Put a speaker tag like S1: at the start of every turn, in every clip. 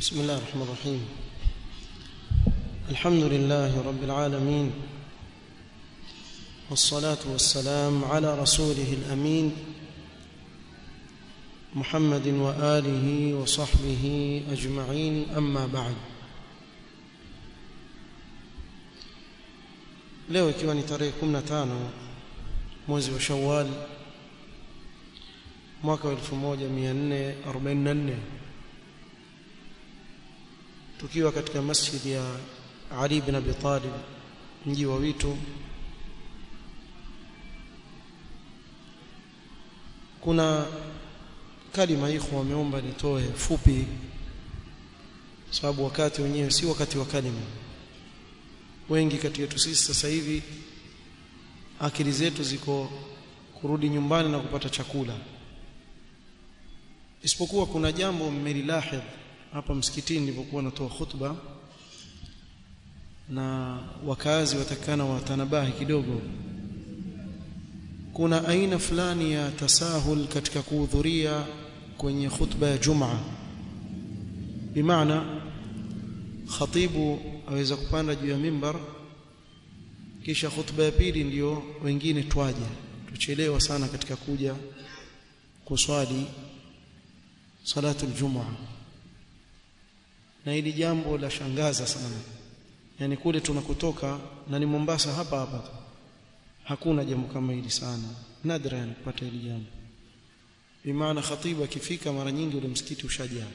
S1: بسم الله الرحمن الرحيم الحمد لله رب العالمين والصلاة والسلام على رسوله الأمين محمد وآله وصحبه أجمعين أما بعد leo ikiwa ni tarehe 15 mwezi wa Shawwal mwaka wa 1444 tukiwa katika masjid ya Ali ibn Abi Talib mji wa Witu kuna kalima ikhwa wameomba nitoe fupi sababu wakati wenyewe si wakati wa kalima wengi kati yetu sisi sasa hivi akili zetu ziko kurudi nyumbani na kupata chakula isipokuwa kuna jambo mmelilahidh hapa msikitini nilipokuwa natoa khutba na wakazi watakana watanabahi kidogo kuna aina fulani ya tasahul katika kuhudhuria kwenye khutba ya Jumaa bimaana khatibu aweza kupanda juu ya mimbar kisha khutba ya pili ndiyo wengine twaje tuchelewa sana katika kuja kuswali salatu aljumaa na hili jambo la shangaza sana yani kule tunakutoka na ni Mombasa hapa hapa hakuna jambo kama hili sana nadra yani kupata hili jambo bimaana khatibu akifika mara nyingi ule msikiti ushajaa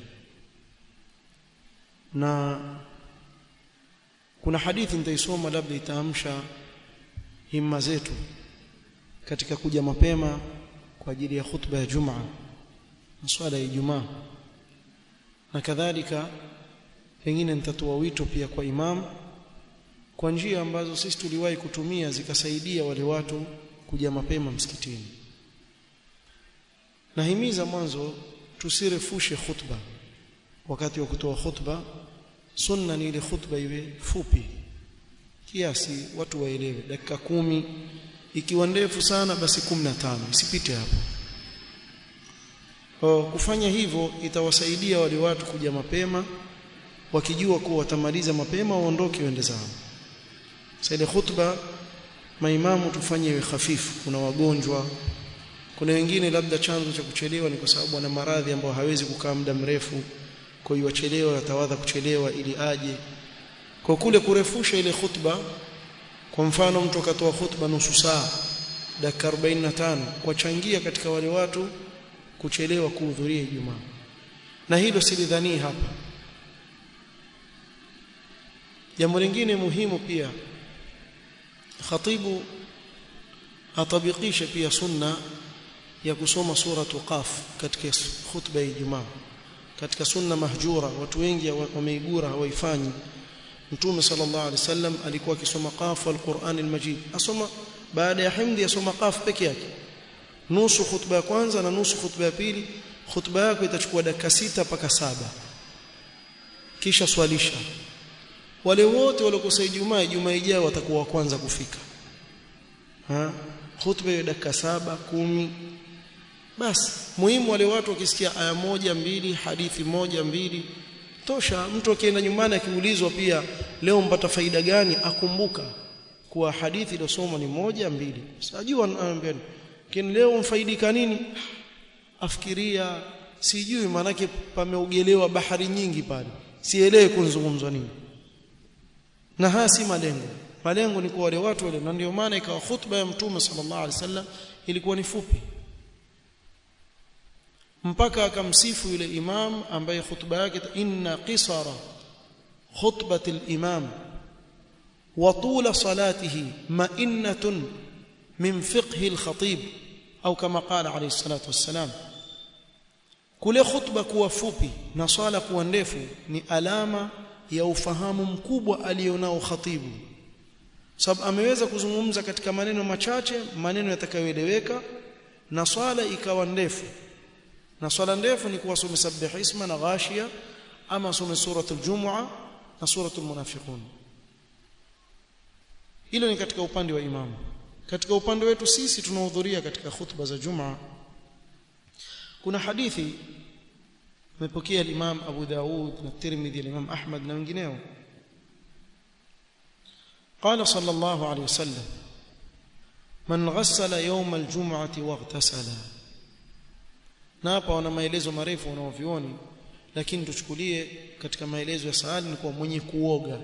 S1: na kuna hadithi nitaisoma labda itaamsha himma zetu katika kuja mapema kwa ajili ya khutba ya Jumaa na swala ya Ijumaa na kadhalika pengine nitatoa wito pia kwa imam kwa njia ambazo sisi tuliwahi kutumia zikasaidia wale watu kuja mapema msikitini nahimiza mwanzo tusirefushe khutba wakati wa kutoa khutba sunna ni ile khutba iwe fupi kiasi watu waelewe dakika kumi ikiwa ndefu sana basi 15 isipite hapo kwa kufanya hivyo itawasaidia wale watu kuja mapema wakijua kuwa watamaliza mapema waondoke waende zao sasa ile khutba maimamu tufanye iwe hafifu kuna wagonjwa kuna wengine labda chanzo cha kuchelewa ni kwa sababu ana maradhi ambayo hawezi kukaa muda mrefu kwa hiyo wachelewa atawadha kuchelewa ili aje kwa kule kurefusha ile khutba kwa mfano mtu akatoa khutba nusu saa dakika 45 kwa changia katika wale watu kuchelewa kuhudhuria Ijumaa na hilo silidhani hapa jambo lingine muhimu pia khatibu atabikishe pia sunna ya kusoma suratu qaf katika khutba ya Ijumaa katika sunna mahjura watu wengi wameigura hawaifanyi mtume sallallahu alaihi wasallam alikuwa akisoma qaf alquran almajid asoma baada ya himdi asoma qaf peke yake nusu khutba ya kwanza na nusu khutba ya pili khutba yako itachukua dakika sita mpaka saba kisha swalisha wale wote waliokosa Ijumaa Ijumaa ijayo watakuwa wa kwanza kufika ha khutba ya dakika saba kumi basi muhimu wale watu wakisikia aya moja mbili hadithi moja mbili tosha mtu akienda nyumbani akiulizwa pia leo mpata faida gani akumbuka kuwa hadithi iliyosoma ni moja mbili sijui anaambia lakini leo mfaidika nini afikiria sijui manake pameugelewa bahari nyingi pale sielewi kunzungumzwa nini na haya si malengo malengo ni kwa wale watu wale na ndio maana ikawa khutba ya mtume sallallahu alaihi wasallam ilikuwa ni fupi mpaka akamsifu yule imam ambaye khutba yake inna qisara khutbati al-imam wa tula salatihi ma'innatun min fiqhi al-khatib au kama qala alayhi salatu wassalam kule khutba kuwa fupi na swala kuwa ndefu ni alama ya ufahamu mkubwa alionao khatibu sababu ameweza kuzungumza katika maneno machache maneno yatakayoeleweka na swala ikawa ndefu na swala ndefu ni kuwasome sabbih isma na ghashia ama some suratul jumua na suratul munafiqun hilo ni katika upande wa imamu katika upande wetu sisi tunahudhuria katika khutba za Jumaa kuna hadithi amepokea Imam Abu Daud na Tirmidhi na Imam Ahmad na wengineo قال صلى الله عليه وسلم من غسل يوم الجمعة واغتسل na hapa wana maelezo marefu wanaovioni lakini tuchukulie katika maelezo ya saali ni kwa mwenye kuoga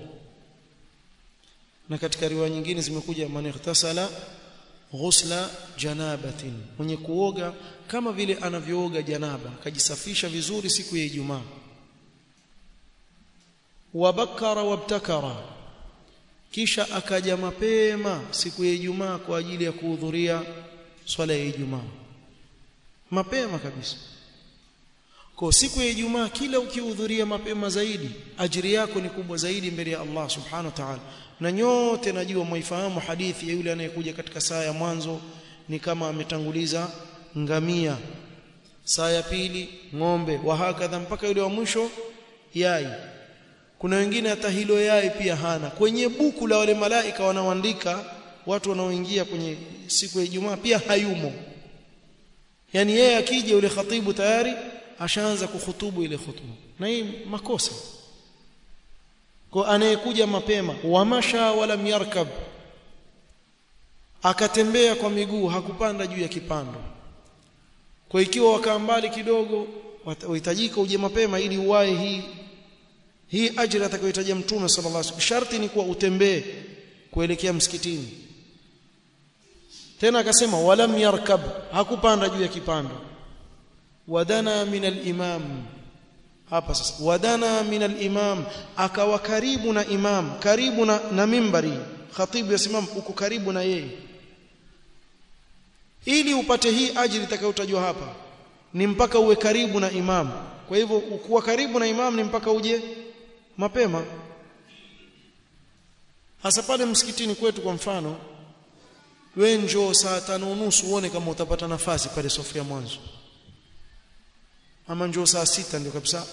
S1: na katika riwaya nyingine zimekuja man ightasala ghusla janabatin mwenye kuoga kama vile anavyooga janaba akajisafisha vizuri siku ya Ijumaa wabakara wabtakara kisha akaja mapema siku ya Ijumaa kwa ajili ya kuhudhuria swala ya Ijumaa mapema kabisa kwa siku ya Ijumaa kila ukihudhuria mapema zaidi ajiri yako ni kubwa zaidi mbele ya Allah subhanahu wa ta'ala na nyote najua mwaifahamu hadithi ya yule anayekuja katika saa ya mwanzo ni kama ametanguliza ngamia saa ya pili ng'ombe wa hakadha mpaka yule wa mwisho yai kuna wengine hata hilo yai pia hana kwenye buku la wale malaika wanaoandika watu wanaoingia kwenye siku ya Ijumaa pia hayumo yani yeye akija yule khatibu tayari ashaanza kuhutubu ile hutuba na hii makosa kwa anayekuja mapema wamasha wala yarkab akatembea kwa miguu hakupanda juu ya kipando kwa ikiwa wakaa mbali kidogo wahitajika uje mapema ili uwae hii hii ajira atakayohitaji mtume sallallahu alaihi wasallam sharti ni kuwa utembee kuelekea msikitini tena akasema walam yarkab hakupanda juu ya kipando wadana min al-imam hapa sasa wadana min al-imam akawa karibu na imam karibu na, na mimbari khatibu yasimam uko karibu na yeye ili upate hii ajili itakayotajwa hapa ni mpaka uwe karibu na imam kwa hivyo ukuwa karibu na imam ni mpaka uje mapema hasa pale msikitini kwetu kwa mfano we njoo saa tano unusu uone kama utapata nafasi pale sofia mwanzo ama njoo saa sita ndio kabisa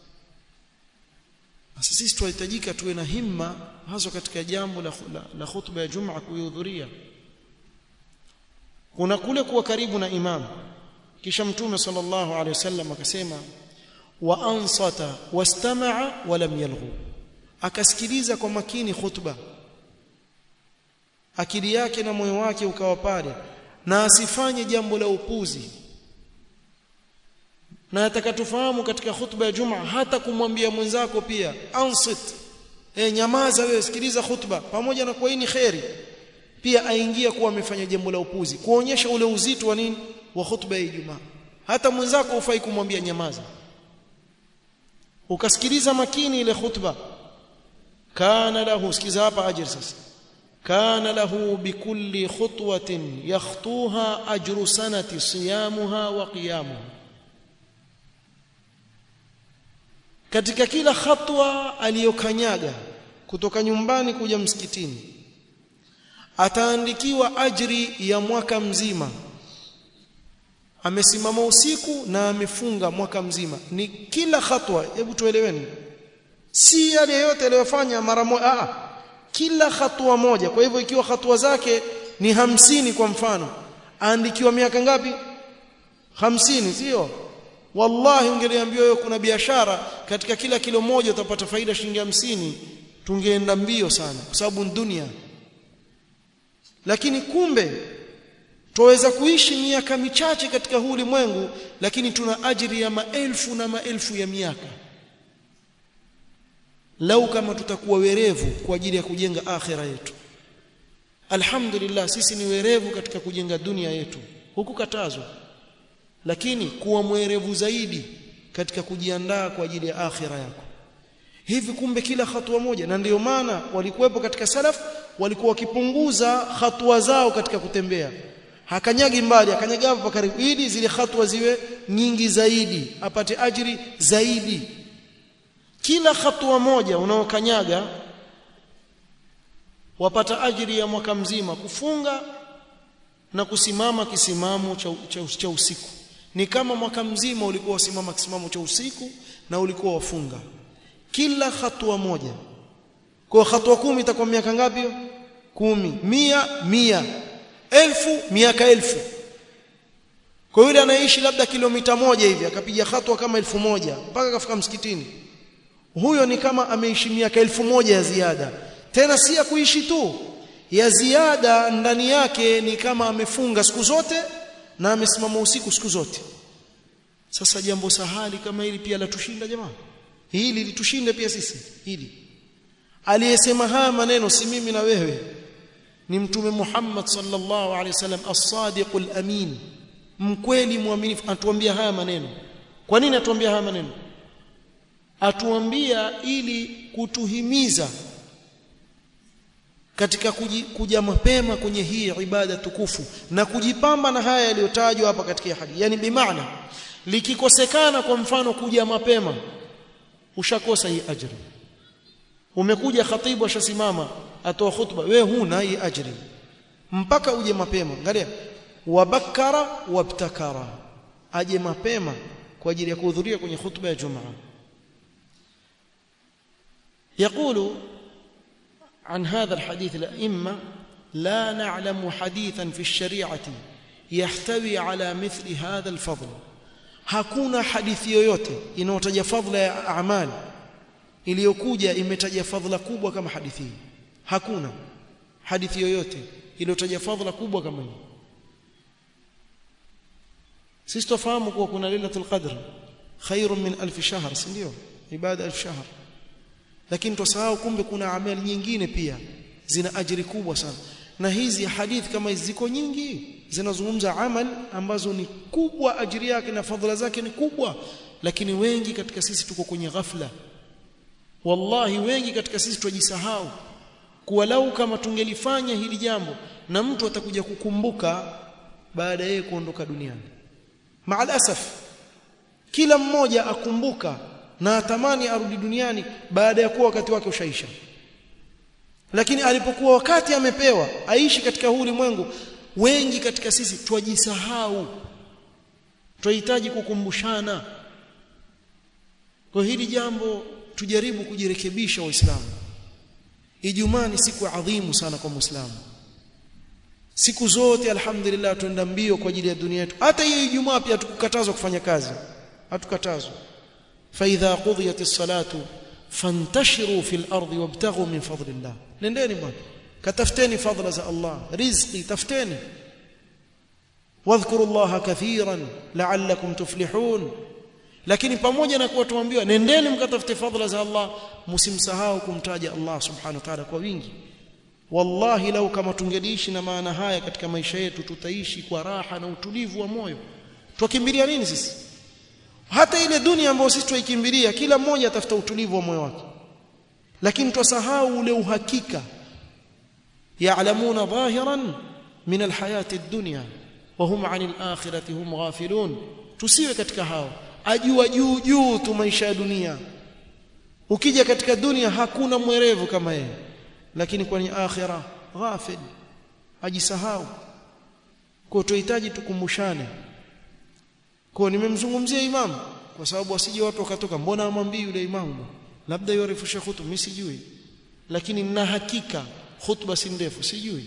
S1: sasa sisi tunahitajika tuwe na himma hasa katika jambo la, la, la khutba ya Jumaa kuihudhuria kuna kule kuwa karibu na imam kisha mtume sallallahu alaihi wasallam akasema wa ansata wastamaa wa lam yalghu akasikiliza kwa makini khutba akili yake na moyo wake ukawa pale na asifanye jambo la upuzi na atakatufahamu katika khutba ya Jumaa hata kumwambia mwenzako pia ansit e, nyamaza wewe sikiliza khutba pamoja na kwa hii ni khairi pia aingia kuwa amefanya jambo la upuzi kuonyesha ule uzito wa nini wa khutba ya Ijumaa hata mwenzako ufai kumwambia nyamaza ukasikiliza makini ile khutba kana lahu sikiza hapa ajir sasa kana lahu bikulli khutwatin yakhtuha ajru sanati siyamuha wa qiyamuha katika kila hatua aliyokanyaga kutoka nyumbani kuja msikitini ataandikiwa ajri ya mwaka mzima amesimama usiku na amefunga mwaka mzima ni kila hatua hebu tueleweni si yale yote aliyofanya mara moja a kila hatua moja kwa hivyo ikiwa hatua zake ni hamsini kwa mfano aandikiwa miaka ngapi hamsini sio wallahi ungeliambiwa wewe kuna biashara katika kila kilo moja utapata faida shilingi hamsini tungeenda mbio sana kwa sababu dunia lakini kumbe tuweza kuishi miaka michache katika huu ulimwengu lakini tuna ajiri ya maelfu na maelfu ya miaka lau kama tutakuwa werevu kwa ajili ya kujenga akhira yetu alhamdulillah sisi ni werevu katika kujenga dunia yetu hukukatazwa lakini kuwa mwerevu zaidi katika kujiandaa kwa ajili ya akhira yako hivi kumbe kila hatua moja na ndiyo maana walikuwepo katika salaf walikuwa wakipunguza hatua zao katika kutembea hakanyagi mbali akanyaga hapo karibu ili zile hatua ziwe nyingi zaidi apate ajiri zaidi kila hatua moja unaokanyaga wapata ajiri ya mwaka mzima kufunga na kusimama kisimamo cha, cha, cha usiku ni kama mwaka mzima ulikuwa usimama kisimamo cha usiku na ulikuwa wafunga kila hatua moja kwa hatua kumi itakuwa miaka ngapi kumi mia mia elfu miaka elfu kwa yule anaishi labda kilomita moja hivi akapiga hatua kama elfu moja mpaka akafika msikitini huyo ni kama ameishi miaka elfu moja ya ziada tena si ya kuishi tu ya ziada ndani yake ni kama amefunga siku zote na amesimama usiku siku zote sasa jambo sahali kama hili pia latushinda jamaa hili litushinde pia sisi hili aliyesema haya maneno si mimi na wewe ni mtume Muhammad sallallahu alaihi wasallam as-sadiqul amin mkweli mwaminifu atuambia haya maneno kwa nini atuambia haya maneno atuambia ili kutuhimiza katika kuji, kuja mapema kwenye hii ibada tukufu na kujipamba na haya yaliyotajwa hapa katika hadithi yani bimaana likikosekana kwa mfano kuja mapema ushakosa hii ajri umekuja khatibu ashasimama atoa khutba we huna hii ajri mpaka uje mapema angalia wabakara wabtakara aje mapema kwa ajili ya kuhudhuria kwenye khutba ya Jumaa يقول عن هذا الحديث الأئمة لا نعلم حديثا في الشريعة يحتوي على مثل هذا الفضل hakuna hadithi yoyote inayotaja fadhila ya amali iliyokuja imetaja fadhila kubwa kama hadithi hii hakuna hadithi yoyote iliyotaja fadhila kubwa kama hii sisi tufahamu kuwa kuna lailatul qadr khairun min alf shahr si ndio ibada alf shahr lakini tusahau kumbe kuna amali nyingine pia zina ajiri kubwa sana na hizi hadithi kama hizi ziko nyingi zinazungumza amal ambazo ni kubwa ajiri yake na fadhila zake ni kubwa lakini wengi katika sisi tuko kwenye ghafla wallahi wengi katika sisi tujisahau kuwa lau kama tungelifanya hili jambo na mtu atakuja kukumbuka baada yeye kuondoka duniani maalasaf kila mmoja akumbuka na atamani arudi duniani baada ya kuwa wakati wake ushaisha lakini alipokuwa wakati amepewa aishi katika huu ulimwengu wengi katika sisi twajisahau twahitaji kukumbushana kwa hili jambo tujaribu kujirekebisha waislamu Ijumaa ni siku adhimu sana kwa Muislamu siku zote alhamdulillah tuenda mbio kwa ajili ya dunia yetu hata hiyo Ijumaa pia tukukatazwa kufanya kazi hatukatazwa fa idha qudiyatis salatu fantashiru fil ardi wabtaghu min fadlillah nendeni bwana katafuteni fadla za Allah rizqi tafuteni wadhkuru Allah kathiran la'allakum tuflihun lakini pamoja na kuwa tuambiwa nendeni mkatafute fadhila za Allah msimsahau kumtaja Allah subhanahu wa ta'ala kwa wingi wallahi lau kama tungeliishi na maana haya katika maisha yetu tutaishi kwa raha na utulivu wa moyo tukimbilia nini sisi hata ile dunia ambayo sisi tuikimbilia kila mmoja atafuta utulivu wa moyo wake lakini tusahau ule uhakika ya'lamuna dhahiran min alhayati ad-dunya wa hum 'anil akhirati hum ghafilun tusiwe katika hao ajua juu juu tu maisha ya dunia ukija katika dunia hakuna mwerevu kama yeye lakini kwenye akhira ghafil ajisahau kwa tuhitaji tukumbushane kwa nimemzungumzia imam kwa sababu wasije watu wakatoka mbona amwambii yule imamu labda yorefusha hutuba mimi sijui lakini nina hakika hutuba si ndefu sijui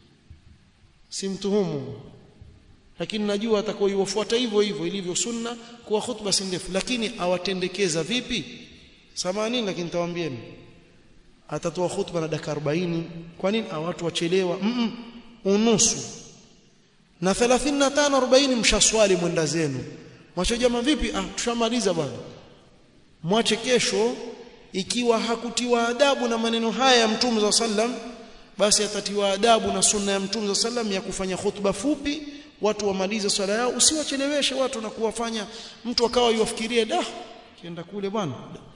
S1: simtuhumu lakini najua atakayofuata hivyo hivyo ilivyo sunna kuwa khutba si ndefu lakini awatendekeza vipi samanini lakini nitawaambieni atatoa khutba na dakika 40 kwa nini watu wachelewa mm -mm, unusu na 35 40 mshaswali mwenda zenu mwache jamaa vipi ah tushamaliza bwana mwache kesho ikiwa hakutiwa adabu na maneno haya ya mtume za sallam basi atatiwa adabu na sunna ya mtume za sallam ya kufanya khutba fupi watu wamalize swala yao usiwacheleweshe watu na kuwafanya mtu akawa yuafikirie da kienda kule bwana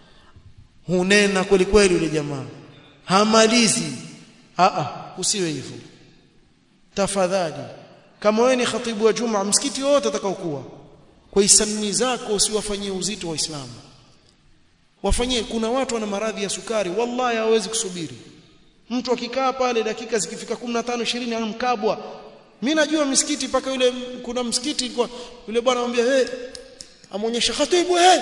S1: hunena kweli kweli yule jamaa hamalizi a a usiwe hivyo tafadhali kama wewe ni khatibu wa juma msikiti wote atakaokuwa kwa isani zako usiwafanyie uzito waislamu wafanyie kuna watu wana maradhi ya sukari wallahi hawezi kusubiri mtu akikaa pale dakika zikifika 15 20 anamkabwa mimi najua msikiti paka yule kuna msikiti kwa yule bwana anamwambia hey amuonyesha khatibu hey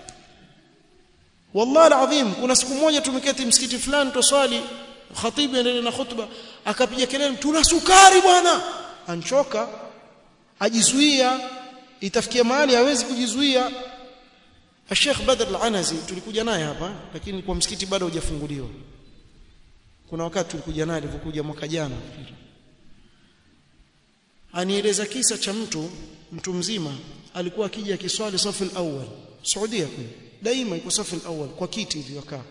S1: wallahi alazim kuna siku moja tumeketi msikiti fulani toswali khatibu endelee na khutba akapiga kelele tuna sukari bwana anchoka ajizuia itafikia mahali hawezi kujizuia Sheikh Badr Al-Anazi tulikuja naye hapa lakini kwa msikiti bado hujafunguliwa kuna wakati tulikuja naye alipokuja mwaka jana anieleza kisa cha mtu mtu mzima alikuwa akija kiswali safu al-awwal Saudia kule daima iko safu al-awwal kwa kiti hivi wakaa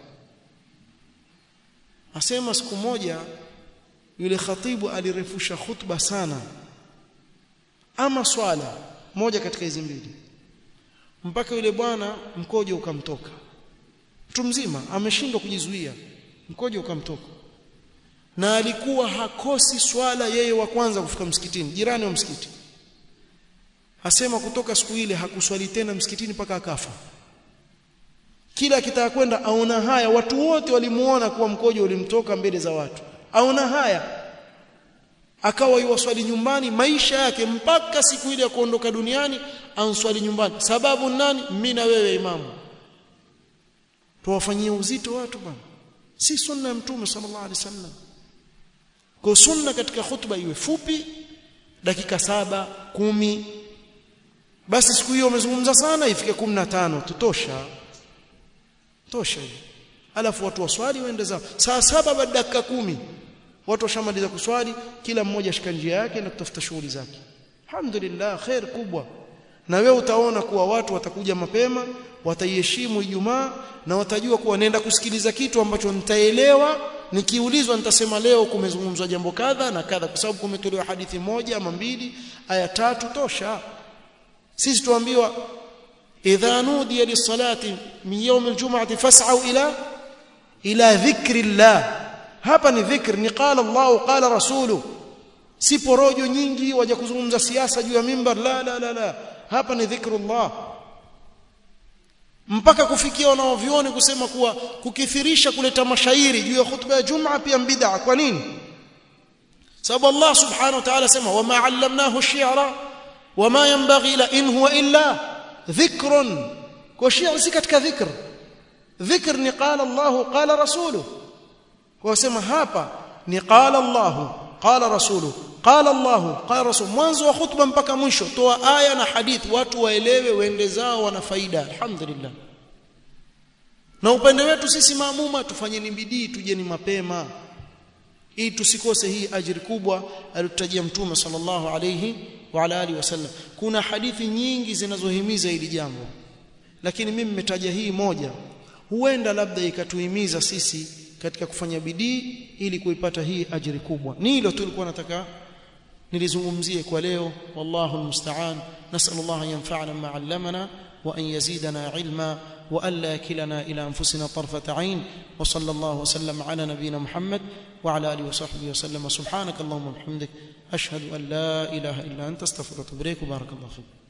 S1: asema siku moja yule khatibu alirefusha khutba sana ama swala moja katika hizi mbili mpaka yule bwana mkojo ukamtoka mtu mzima ameshindwa kujizuia mkojo ukamtoka na alikuwa hakosi swala yeye wa kwanza kufika msikitini jirani wa msikiti asema kutoka siku ile hakuswali tena msikitini mpaka akafa kila akitaka kwenda aona haya watu wote walimuona kuwa mkojo ulimtoka mbele za watu aona haya akawa yuwaswali nyumbani maisha yake mpaka siku ile ya kuondoka duniani answali nyumbani sababu nani mimi na wewe imamu tuwafanyie uzito watu bwana si sunna ya mtume sallallahu alaihi wasallam kwa sunna katika khutba iwe fupi dakika saba kumi basi siku hiyo umezungumza sana ifike 15 tutosha tosha hiyo alafu watu waswali waende zao saa saba baada dakika kumi watu washamaliza kuswali kila mmoja shika njia yake na kutafuta shughuli zake alhamdulillah khair kubwa na wewe utaona kuwa watu watakuja mapema wataiheshimu Ijumaa na watajua kuwa nenda kusikiliza kitu ambacho nitaelewa nikiulizwa nitasema leo kumezungumzwa jambo kadha na kadha kwa sababu kumetolewa hadithi moja ama mbili aya tatu tosha sisi tuambiwa idha nudiya lis-salati min yawm al-jum'ati fas'au ila ila dhikri llah hapa ni dhikr ni qala Allah qala rasulu si porojo nyingi waje kuzungumza siasa juu ya mimbar la la la la hapa ni dhikrullah mpaka kufikia wanaovioni kusema kuwa kukithirisha kuleta mashairi juu ya khutba ya Jumaa pia bid'a kwa nini sababu Allah subhanahu wa ta'ala sema wama 'allamnahu ash-shi'ra wama yanbaghi la in huwa illa dhikrun kwa shi'r si katika dhikr dhikr ni qala Allah qala rasuluhu kwa sema hapa ni qala Allah qala rasuluhu qala Allah qala rasul mwanzo wa khutba mpaka mwisho toa aya na hadithi watu waelewe waende zao wana faida alhamdulillah na upende wetu sisi maamuma tufanyeni bidii tujeni mapema ili tusikose hii ajiri kubwa aliyotajia mtume sallallahu alayhi wa ala alihi wasallam kuna hadithi nyingi zinazohimiza hili jambo lakini mimi nimetaja hii moja huenda labda ikatuhimiza sisi katika kufanya bidii ili kuipata hii ajiri kubwa ni hilo tulikuwa nataka nilizungumzie kwa leo wallahu almusta'an nasallallahu an yanfa'ana ma 'allamana wa an yazidana 'ilma wa alla yakilana ila anfusina tarfata 'ain wa sallallahu wa sallam 'ala nabiyyina muhammad wa 'ala alihi wa sahbihi wa sallam subhanakallahumma wa bihamdik ashhadu an la ilaha illa anta astaghfiruka wa atubu ilaik barakallahu fik